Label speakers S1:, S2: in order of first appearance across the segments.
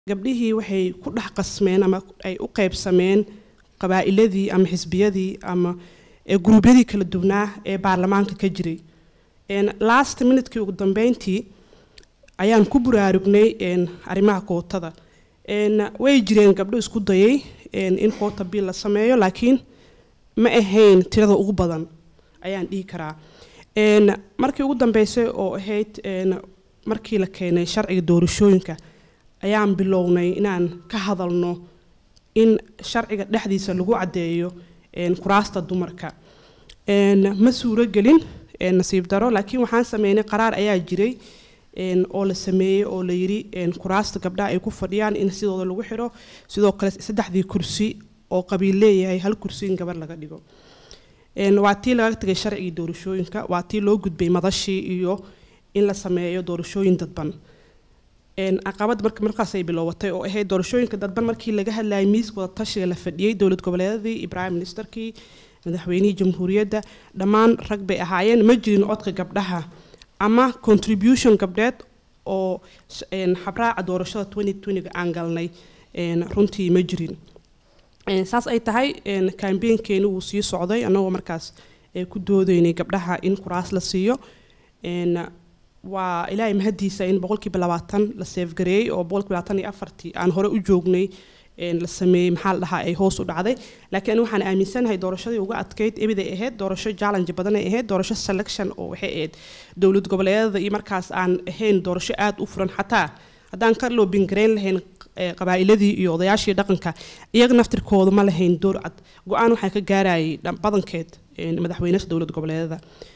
S1: gabdhihii waxay ku dhex qasmeen ama ay u qaybsameen qabaa'iladii ama xisbiyadii ama guruubyadii kala duwnaa ee baarlamaanka ka jiray last minutekii ugu dambeyntii ayaan ku buraarugnay arrimaha kootada way jireen gabdho isku dayay in koota biil la sameeyo laakiin ma ahayn tirada ugu badan ayaan dhihi karaa markii ugu dambeysay oo ahayd markii la keenay sharciga doorashooyinka ayaan bilownay inaan ka hadalno in sharciga dhexdiisa lagu caddeeyo kuraasta dumarka ma suuragelin nasiib daro laakiin waxaan sameynay qaraar ayaa jiray oo la sameeyey oo la yidhi kuraasta gabdhaha ay ku fadhiyaan in sidooda lagu xidho sidoo kale saddexdii kursi oo qabiil leeyahay hal kursi in gabar laga dhigo waa tii laga tagay sharcigii doorashooyinka waa tii loo gudbay madashii iyo in la sameeyo doorashooyin dadban caqabad marka markaasay bilowatay oo ahayd doorashooyinka dadban markii laga hadlayay miiska wada tashiga la fadhiyey dowlad goboleedadii iyo prime ministerkii madaxweynihii jamhuuriyadda dhammaan rag bay ahaayeen ma jirin codka gabdhaha ama contribution gabdheed oo xabraaca doorashada ga aan galnay runtii ma jirin saas ay tahay kambeenkeeni wuu sii socday annagoo markaas ku doodeynay gabdhaha in kuraas la siiyo waa ilaahay mahadiisa in boqolkiiba labaatan la seefgareeyey oo boqolkiiba labaatan iyo afartii aan hore u joognay la sameeyey maxaa la dhahaa ay hoos u dhacday laakiin anigu waxaan aaminsanahay doorashadii uga adkeyd ebiday ahayd doorasho challenge badan ay ahayd doorasho selection oo waxay ahayd dowlad goboleedyada iyo markaas aan ahayn doorasho aad u furan xataa haddaan ka loobingareyn lahayn qabaa'iladii iyo odayaashii dhaqanka iyaga naftirkooda ma lahayn door cad go-aan waxaa ka gaarayay badankeed madaxweynaha dowlad goboleedyada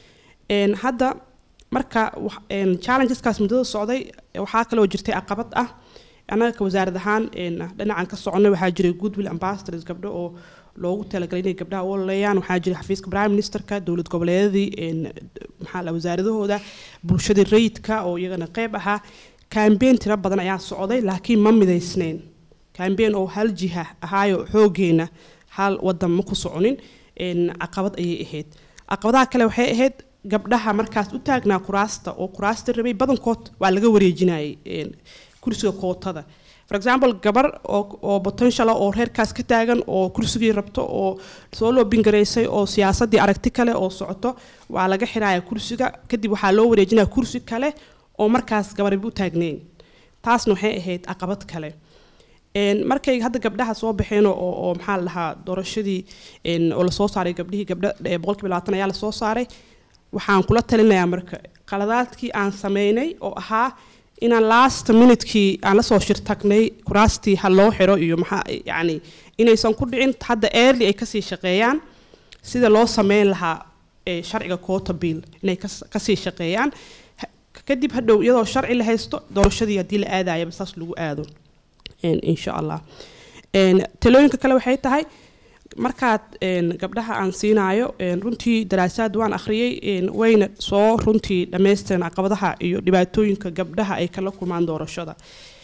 S1: hadda marka challengeskaas muddada socday waxaa kaloo jirtay caqabad ah annaga ka wasaarad ahaan dhinacan ka soconay waxaa jiray goodwill ambassadors gabdho oo loogu talagalay inay gabdhaha u ololeeyaan waxaa jiray xafiiska prime ministerka dowlad goboleedadii maxaa la wasaaradahooda bulshadii rayidka oo iyagana qeyb ahaa kambeen tiro badan ayaa socday laakiin ma midaysneyn kambeen oo hal jiha ahaayo xoogeena hal wadan ma ku soconin caqabad ayay ahayd caqabadaha kale waxay ahayd gabdhaha markaas u taagnaa kuraasta oo kuraasta rabay badankood waa laga wareejinayay kursiga kootada for example gabar oo potential oo reerkaas ka taagan oo kursigii rabto oo soo loobingaraysay oo siyaasadii aragti kale oo socoto waa laga xiraya kursiga kadib waxaa loo wareejinaya kursi kale oo markaas gabarba u taagneyn taasna waxay ahayd caqabad kale markay hadda gabdhaha soo baxeen oo maxaa la dhahaa doorashadii oo lasoo saaray gabdhihii gabdha boqolkiiba labaatan ayaa lasoo saaray waxaan kula talinayaa marka qaladaadkii aan sameynay oo ahaa inaan last minutekii aan lasoo shirtagnay kuraastii ha loo xiro iyo maxaa yacni inaysan ku dhicin hadda early ay kasii shaqeeyaan sida loo sameyn lahaa sharciga quota bill inay kasii shaqeeyaan kadib hadhow iyadoo sharci la haysto doorashadii haddii la aadayaba saas lagu aado insha allah talooyinka kale waxay tahay markaad gabdhaha aan siinaayo runtii daraasaad waan akhriyey wayna soo runtii dhammaystireen caqabadaha iyo dhibaatooyinka gabdhaha ay kala kulmaan doorashada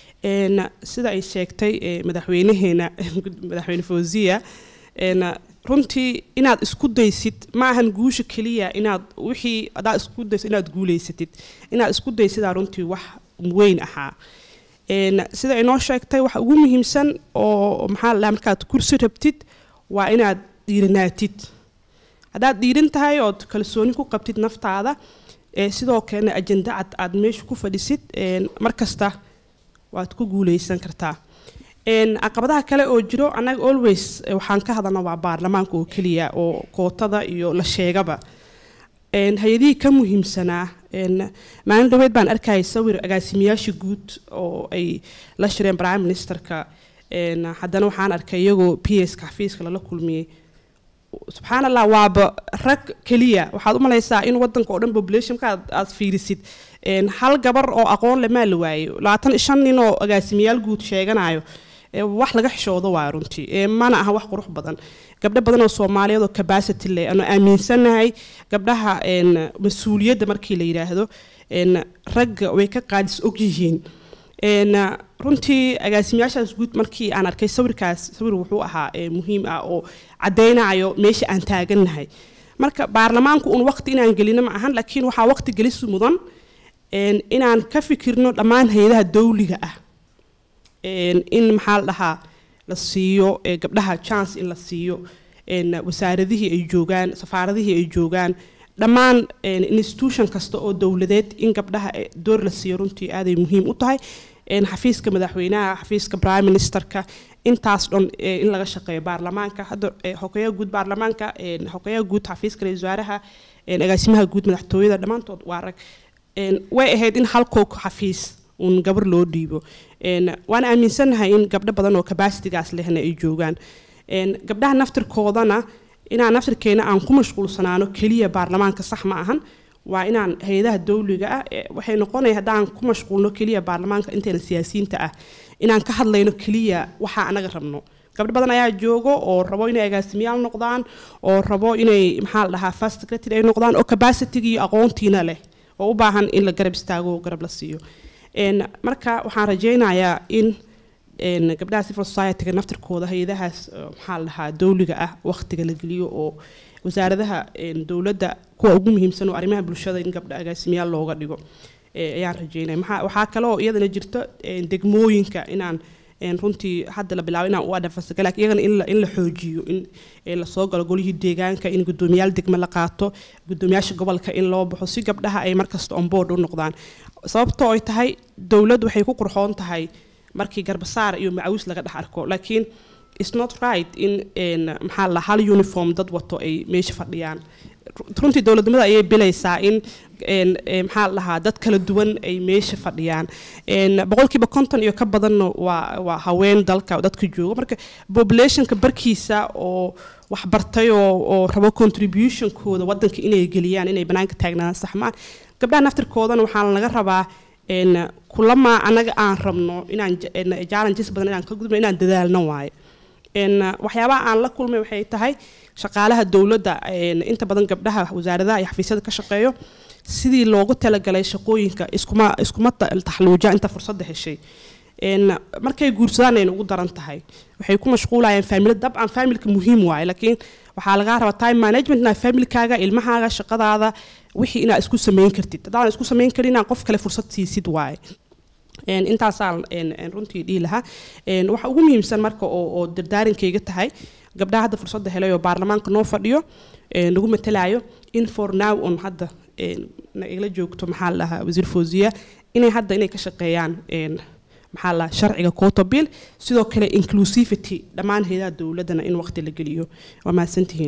S1: sida ay sheegtay madaxweynaheena madaxweyne fawziya runtii inaad isku daysid ma ahan guusha keliya inaad wixii adaa isku daysid inaad guuleysatid inaad isku daysidaa runtii wax weyn ahaa sida inoo sheegtay waxa ugu muhiimsan oo maxaa la markaad kursi rabtid waa inaad dhiiranaatid haddaad dhiiran tahay ood kalsooni ku qabtid naftaada sidoo kalena ajenda cad aad meesha ku fadhisid markasta waad ku guuleysan kartaa caqabadaha kale oo jiro annaga always waxaan ka hadalna waa baarlamaanka oo keliya oo kootada iyo la sheegaba hay-adihii ka muhiimsanaa maalin dhaweed baan arkayay sawir agaasimayaasha guud oo ay la shireen prime ministerka haddana waxaan arkay iyagoo p s ka xafiiska lala kulmiyey subxaan allah waaba rag keliya waxaad u malaysaa in wadanka oo dhan populationka aad fiirisid hal gabar oo aqoon le maa la waayo labaatan shan nin oo agaasimayaal guud sheeganayo wax laga xishoodo waa runtii mana aha wax qurux badan gabdho badan oo soomaaliyeed oo capacity leh aanu aaminsanahay gabdhaha mas-uuliyadda markii la yidhaahdo ragga way ka qaadis og yihiin runtii agaasimayaashaas guud markii aan arkay sawirkaas sawir wuxuu ahaa muhiim ah oo caddaynayo meesha aan taagannahay marka baarlamaanku un waqti inaan gelino ma ahan laakiin waxaa waqti gelis mudan inaan ka fikirno dhammaan hay-adaha dawliga ah in maxaa la dhahaa la siiyo gabdhaha chance in la siiyo wasaaradihii ay joogaan safaaradihii ay joogaan dhammaan institution kasta oo dowladeed in gabdhaha door la siiyo runtii aaday muhiim u tahay xafiiska madaxweynaha xafiiska prime ministerka intaas dhan in laga shaqeeyo baarlamaanka hadda xogeyaha guud baarlamaanka xogeyaha guud xafiiska ra-iisul wasaaraha agaasimaha guud madaxtooyada dhammaantood waa rag way ahayd in halkoo xafiis uun gabar loo dhiibo waan aaminsannahay in gabdho badan oo kabasitigaas lehna ay joogaan gabdhaha naftirkoodana inaan naftirkeena aan ku mashquulsanaano keliya baarlamaanka sax ma ahan waa inaan hay-adaha dowliga ah waxay noqonaya haddaan ku mashquulno keliya baarlamaanka inteena siyaasiyiinta ah inaan ka hadlayno keliya waxaa anaga rabno gabdho badan ayaa joogo oo rabo inay agaasimiyaal noqdaan oo rabo inay maxaa la dhahaa first secretary ay noqdaan oo capacity iyo aqoontiina leh oo u baahan in la garab istaago oo garab la siiyo marka waxaan rajaynayaa in gabdhaha civil society-ga naftirkooda hay-adahaas maxaa la dhahaa dowliga ah waqtiga la geliyo oo wasaaradaha dowladda kuwa ugu muhiimsan oo arrimaha bulshada in gabdha agaasimiyaal looga dhigo ayaan rajeynaya maxaa waxaa kale oo iyadana jirto degmooyinka inaan runtii hadda la bilaabo inaan u adhafasga laakiin iyagana in la in la xoojiyo in lasoo galo golihii deegaanka in guddoomiyaal degme la qaato guddoomiyaasha gobolka in loo baxo si gabdhaha ay markasta on board u noqdaan sababtoo ay tahay dowladdu waxay ku qurxoon tahay markii garbasaar iyo macawiis laga dhex arko laakiin it's not right in maxaa la hal uniform dad wato ay meesha fadhiyaan runtii dowladnimada ayay bilaysaa in maxaa la dhahaa dad kala duwan ay meesha fadhiyaan boqolkiiba konton iyo ka badanna waa waa haween dalka dadka jooga marka populationka barkiisa oo wax bartay oo oo rabo contributionkooda wadanka inay geliyaan inay banaanka taagnaan saxmaan gabdhaha naftirkoodana waxaa laga rabaa kulama anaga aan rabno inaan challenges badan inaan ka gudubno inaan dadaalno waaye waxyaabaha aan la kulmay waxay tahay shaqaalaha dowladda inta badan gabdhaha wasaaradaha iyo xafiisyada ka shaqeeyo sidii loogu talagalay shaqooyinka iskuma iskuma taxluuja inta fursadda heshay markay guursadaan ayna ugu daran tahay waxay ku mashquulayaan faamila dabcan faamilka muhiim waaye laakiin waxaa lagaa rabaa time management inaad faamilkaaga ilmahaaga shaqadaada wixii inaad isku samayn kartid haddaan isku samayn karin inaad qof kale fursad siisid waaye intaasaan runtii dhihi lahaa waxa ugu muhiimsan marka oo dardaarinkayga tahay gabdhaha hadda fursadda helay oo baarlamaanka noo fadhiyo nagu matalayo in for now on hadda nagala joogto maxaa la dhahaa wasiir fawziya inay hadda inay ka shaqeeyaan maxaa la sharciga quota bill sidoo kale inclusivity dhammaan hayadaha dowladdana in waqti la geliyo waa mahadsantihiin